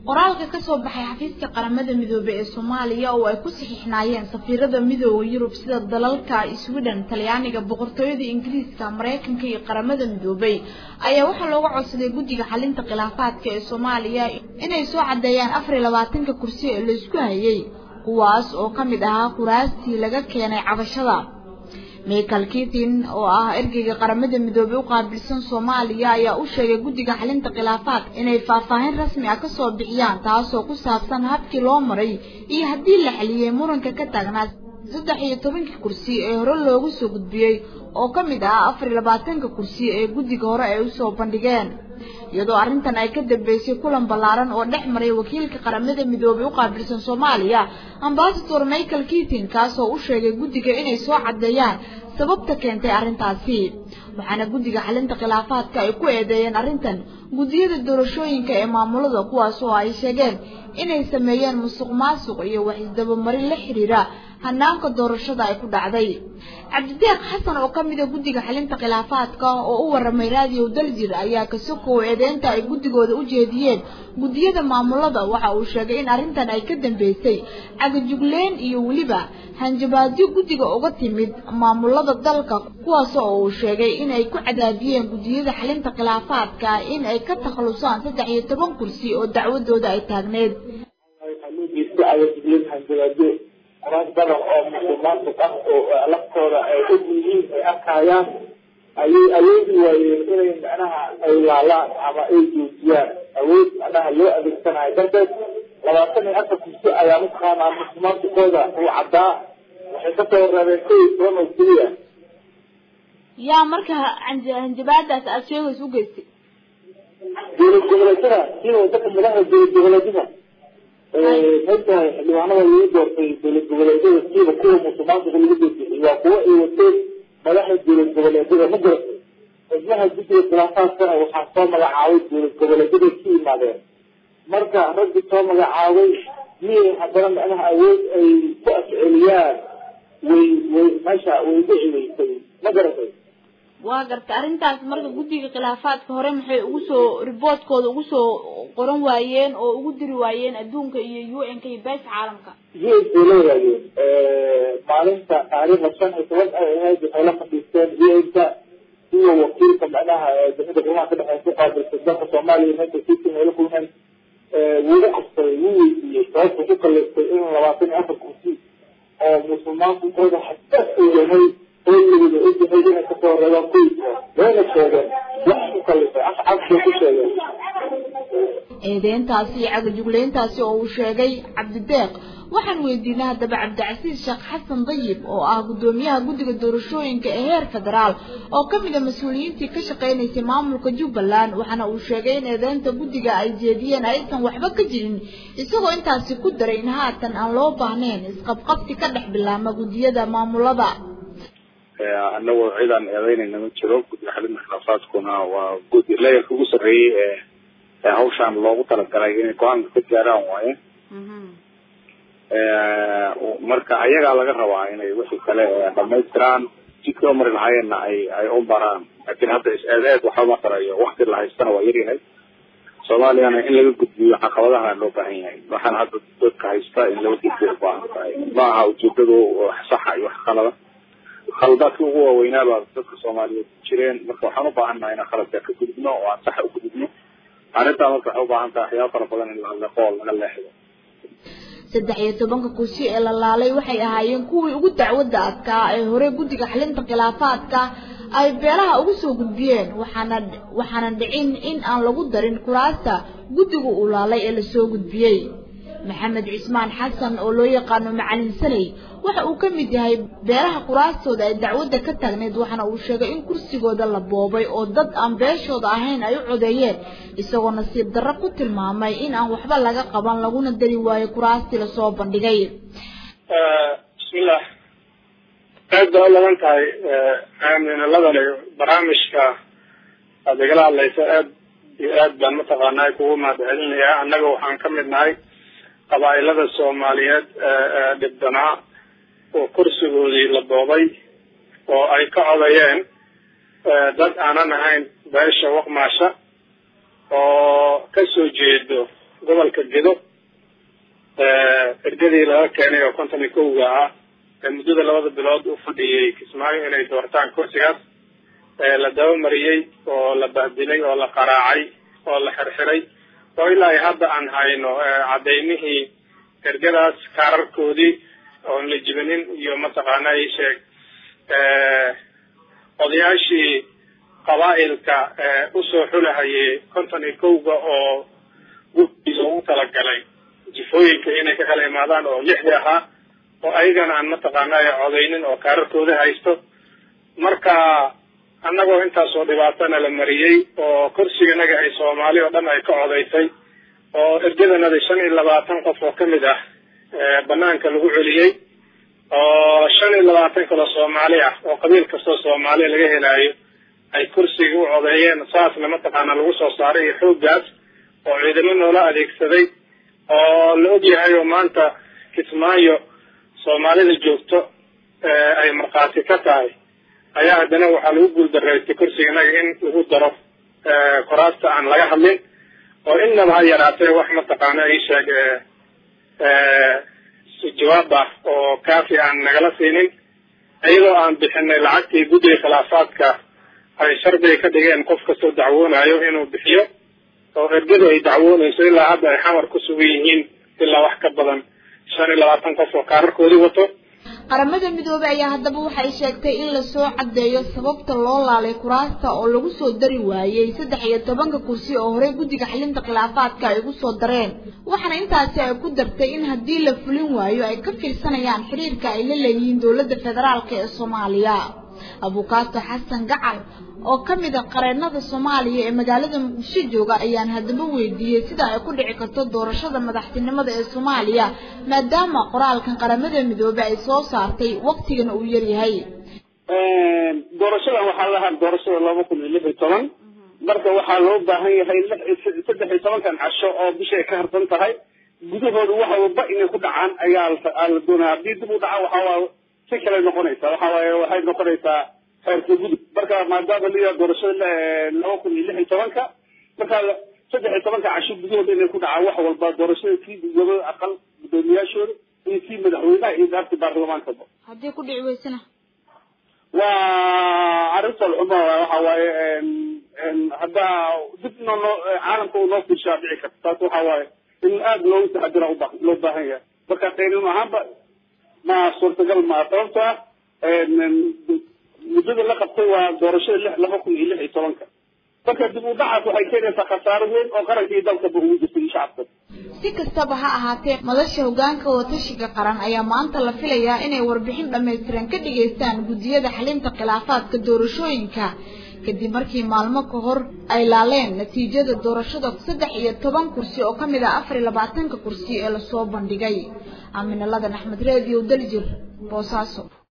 qoraalka kasoo baxay xafiiska qaramada midoobey ee soomaaliya oo ay ku saxiixnaayeen safiirada midooda yurub sida dalalka sweden talyaaniga boqortooyada ingiriiska mareykanka iyo qaramada midoobey ayaa waxaa looga codsaday guddiga xalinta khilaafaadka ee soomaaliya inay soo caddeeyaan afar iyo labaatanka kursi ee laysku hayay kuwaas oo ka mid ahaa kuraastii laga keenay cabashada michael kitin oo ah ergeyga qaramada midoobey u qaabilsan soomaaliya ayaa u sheegay guddiga xalinta khilaafaadka inay faahfaahin rasmi ah kasoo bixiyaan taasoo ku saabsan habkii loo maray iyo haddii la xaliyey muranka ka taagnaa saddex iyo tobankii kursi ee hore loogu soo gudbiyey oo ka mid ah afar iyo labaatanka kursi ee guddiga hore ay usoo bandhigeen iyadoo arrintan ay ka dambeysay kulan ballaaran oo dhex maray wakiilka qaramada midoobey u qaabilsan soomaaliya ambasador michael kitin kaasoo u sheegay guddiga inay soo caddeeyaan sababta keentay arrintaasi waxaana guddiga xalinta khilaafaadka ay ku eedeeyeen arrintan guddiyada doorashooyinka ee maamulada kuwaas oo ay sheegeen inay sameeyeen musuq maasuq iyo wax isdabamarin la xiriira hanaanka doorashada ay ku dhacday cabdideeq xasan oo ka mida guddiga xalinta khilaafaadka oo u waramay raadiyo daljir ayaa kasokow eedeynta ay guddigooda u jeediyeen guddiyada maamulada waxa uu sheegay in arrintan ay ka dambeysay cagajugleen iyo weliba hanjabaadyo guddiga uga timid maamulada dalka kuwaas oo uu sheegay inay ku cadaadiyeen guddiyada xalinta khilaafaadka in ay ka takhalusaan saddex iyo toban kursi oo dacwadooda ay taagneed qoraas badan oo musuqmaasuq ah oo laftooda ay og yihiin ay arkayaan ayay awoodi waayeen inay macnaha ay laalaan ama ay joojiyaan awood macnaha loo adeegsanayo darteed labaatan iyo afar kursi ayaa mataqaanaa musuqmaasuqooda uu caddaa waxay kasoo reebeen kow iyo toban oo keliya yaa marka hanjabaadaas aada sheegaysa u geystay dowlad goboleedyada sida waddanka madaxda dowlad goboleedyada maogtahay xildhibaanada lagu doortay dowlad goboleedyada siiba kuwa musuqmaasuqa lagu doortay waa kuwo ay wateen madaxda dowlad goboleedyada ma garatay xubnaha guddiga khilaafaadkana waxaa soo magacaabay dowlad goboleedyada ka yimaadeen marka raggi soo magacaabay miyay haddana macnaha awood ay ku afceliyaan way way meesha way dhici weysay ma garatay waa gartay arrintaas marka guddiga khilaafaadka hore maxay ugu soo riboortkooda ugu soo qoran waayeen oo ugu diri waayeen adduunka iyo u n k iyo beesha caalamka u s bay la wadaageen maalinta taariikhda shan iyo toban ay ahayd waxay la fadhiisteen u n-ka iyo wakiilka macnaha dowladda gurmaha ka dhexeysa ku qaabilsan dalka soomaaliya meesha kiisin ay la kulmeen wuu u qabsaday wuu weydiiyey sababta ku kaleystay in labaatan iyo afar kursi oo musulmaankunkooda xasaas uu yahay hooligooda ogyahay inay kasoo reebaan qoyska wayna sheegeen wax ku kalifay af cabsay ku sheegeen eedeyntaasi iyo cagajugleyntaasi oo uu sheegay cabdideeq waxaan weydiinay haddaba cabdicasiis sheekh xasan dayib oo ah guddoomiyaha guddiga doorashooyinka ee heer federaal oo ka mid a mas-uuliyiintii ka shaqeynaysay maamulka jubbaland waxaana uu sheegay in eedeynta guddiga ay jeediyeen aysan waxba ka jirin isagoo intaasi ku daray in haatan aan loo baahnayn isqabqabsi ka dhex bilaama guddiyada maamulada anagoo cidaan eedeynayna ma jiro guddiga xalinta khilaafaadkuna waa guddi layerka ugu sarreeyey ee hawshaan loogu talagalay inay go-aanka ka gaaraan waaye marka ayagaa laga rabaa inay wixii kale dhamaystiraan jidka u mari lahaayeenna ay ay u maraan laakiin hadda is-eed-eed waxba ma tarayo wakti la haystana waa yaryahay soomaaliyana in laga gudbiyo caqabadaha loo baahan yahay waxaan hadda dadka haysta in laga gudbiyo ubaahan tahay ma aha ujeedadu wax saxa iyo wax qalada khaladaadkii ugu waaweynaa baa dadka soomaaliyeed jireen marka waxaan u baahannahay inaan khaladka ka gudubno oo aan saxa u gudubno arrintaa marka waxay u baahan tahay waxyaaba fara badan in la leqo oo laga leexdo saddex iyo tobanka kursi ee la laalay waxay ahaayeen kuwii ugu dacwadda adkaa ee hore guddiga xalinta khilaafaadka ay beelaha ugu soo gudbiyeen waxaana waxaana dhicin in aan lagu darin kuraasta guddiga uu laalay ee lasoo gudbiyey maxamed cismaan xasan oo loo yaqaano macalin sanay waxa uu ka mid yahay beelaha kuraastooda ay dacwadda ka taagneyd waxaana uu sheegay in kursigooda la boobay oo dad aan beeshooda ahayn ay u codeeyeen isagoo nasiib darro ku tilmaamay in aan waxba laga qaban laguna dari waayo kuraastii lasoo bandhigay bismillah aad baa u laban tahay aaminaladani barnaamijka aad igala hadlayso aad iyo aad baan mataqaanaa kugu mahadcelinayaa annaga waxaan ka mid nahay qabaa'ilada soomaaliyeed ee dhibdanaa oo kursigoodii la boobay oo ay ka codayeen dad aanan ahayn beesha waqmaasha oo ka soo jeedo gobolka gedo ergadii laga keenay oo konton iyo kowga ah ee muddada labada bilood u fadhiyey kismaayo inay doortaan kursigaas la dabamariyey oo la bahdilay oo la qaraacay oo la xirxiray oo ilaa hadda aan hayno cadaymihii ergadaas kaararkoodii oon la jibinin iyo mataqaana i sheeg odayaashii qabaa'ilka usoo xulahayay konton iyo kowga oo guddiisa ugu talagalay jifooyinka inay ka kala imaadaan oo lixdii ahaa oo ayagana aan mataqaana codaynin oo kaararkooda haysto marka annagoo intaasoo dhibaatana la mariyey oo kursiganaga ay soomaali oo dhan ay ka codaysay oo ergadanada shan iyo labaatan qof oo kamid ah banaanka lagu celiyey oo shan iyo labaatan kaloo soomaali ah oo qabiil kastoo soomaaliya laga helaayo ay kursiga u codeeyeen saasna mataqaana lagu soo saaray iyo xooggaas oo ciidamo noola adeegsaday oo la ogyahay oo maanta kismaayo soomaalida joogto ay markhaati ka tahay ayaa haddana waxaa lagu guuldareystay kursiganaga in lagu daro koraasta aan laga hadlin oo innaba ha yaraatee wax mataqaana ii sheeg jawaab ah oo kaafi aan nagala siinin iyadoo aan bixinay lacagtii guddiga khilaafaadka ay shardiga ka dhigeen qof kastoo dacwoonayo inuu bixiyo oo ergadu ay dacwoonayso ilaa hadda ay xamar ku sugan yihiin ilaa wax ka badan shan iyo labaatan qof oo kaararkoodii wato qaramada midoobey ayaa haddaba waxay sheegtay in lasoo caddeeyo sababta loo laalay kuraasta oo lagu soo dari waayey saddex iyo tobanka kursi oo horey guddiga xalinta khilaafaadka ay ugu soo dareen waxaana intaasi ay ku dartay in haddii la fulin waayo ay ka fiirsanayaan xiriirka ay la leeyihiin dowladda federaalk ee soomaaliya abukaato xasan gacal oo ka mid a qareennada soomaaliya ee magaalada muqdisho jooga ayaan haddaba weydiiyey sida ay ku dhici karto doorashada madaxtinimada ee soomaaliya maadaama qoraalkan qaramada midoobey ay soo saartay waktigana uu yaryahay doorashadan waxaa lahaa doorashada laba kun iyo lix iyo toban marka waxaa loo baahan yahay saddex iyo tobankan casho oo bishay ka harsan tahay gudahooda wax walba inay ku dhacaan ayaa la doonaya haddii dib u dhaca waxaa si kale noqonaysa waxa waaye waxay noqonaysaa xeerka gudub marka maadaama la doorashada laba kun iyo lix iyo tobanka marka saddex iyo tobanka casho gudahooda inay ku dhacaan wax walba doorashada kii gudoomiye aqal gudoomiyaashooda iyo kii madaxweynaha iyo daarti baarlamaankaba haddii ku dhici weysana waa arrintan xuma waxa waaye hadda dib no noo caalamka uu noo fiirshaa dhici karta taas waxa waaye in aada loogu taxadira uba loo baahan yahay marka qaynin ahaanba ma suurtagal maa sababto ah muddada la qabtay waa doorashada lix laba kun iyo lix iyo tobanka marka dib u dhacaas waxay keenaysaa khasaaro weyn oo qaranka iyo dalkaba ugu jirta iyo shacabka si kastaba ha ahaatee madasha hogaanka watashiga qaran ayaa maanta la filayaa inay warbixin dhammaystiran ka dhigaystaan guddiyada xalinta khilaafaadka doorashooyinka kadib markii maalmo ka hor ay laaleen natiijada doorashada saddex iyo toban kursi oo ka mid ah afar iyo labaatanka kursi ee lasoo bandhigay aaminaladan axmed reediyo daljir boosaaso